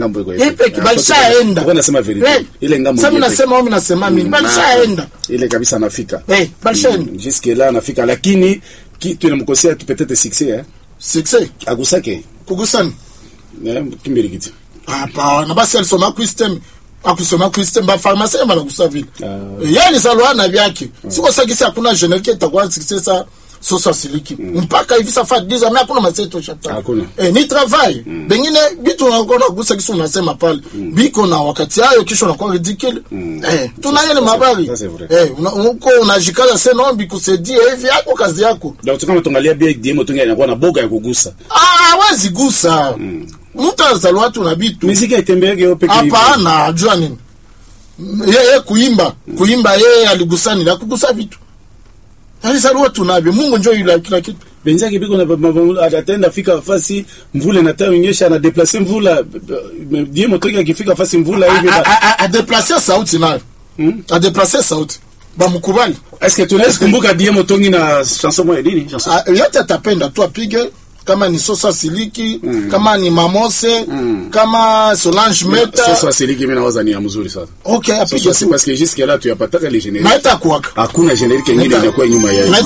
ngambo iko Yeye peke balishaenda. Kwa nasema verite. Eh, Ile ngambo. Sasa yeye peke. nasema wao nasema mimi balishaenda. Ile kabisa anafika. Eh, balishaenda. Jusque là anafika lakini kitu inamkosea tu peut-être succès eh. Success. Agusake. Kugusana. Eh, kimbiri kitu. Hapana, basi alisoma Christem akusoma Christem ba pharmacie banagusa vile. Ah. Yeye alizaliwa na vyake. Siko sagisi hakuna generique itakuwa success sosa siliki mpaka hivi sasa diza mimi hakuna maseto chapter Hakuna. eh ni travail bengine bitu unakuwa gusa kisu unasema pale biko na wakati hayo kisha unakuwa ridicule eh tunaye ni mabari ça, c'est vrai. eh una- uko unajikaza sasa nombi kusaidie hivi yako kazi yako Donc kama tuangalia bien DM tunga inakuwa na boga ya kugusa. ah hawezi gusa mtu azaliwa tu na bitu Muziki haitembeage yo peke yake. hapana ajua nini yeye kuimba kuimba yeye aligusani na kugusa vitu alizaliwa tunavyo mungu njo yule kila kitu benzake biko na mavula atenda fika fasi mvula na tayo nyesha na deplacer mvula die motoki akifika fasi mvula hivi A- na- a- a- adeplace sauti nayo adeplace sauti bamkubali est-ce que tunaweza kumbuka die motongi na chanson moja nini chanson A- yote atapenda tu apige kama ni sosa siliki kama ni mamose kama solange meta sasa asiliki mimi nawaza ni ya mzuri sana okay apige sasa c'est tu parce que jusque là tu yapataka les génériques na itakuwaka hakuna générique nyingine Meta- inakuwa nyuma ya na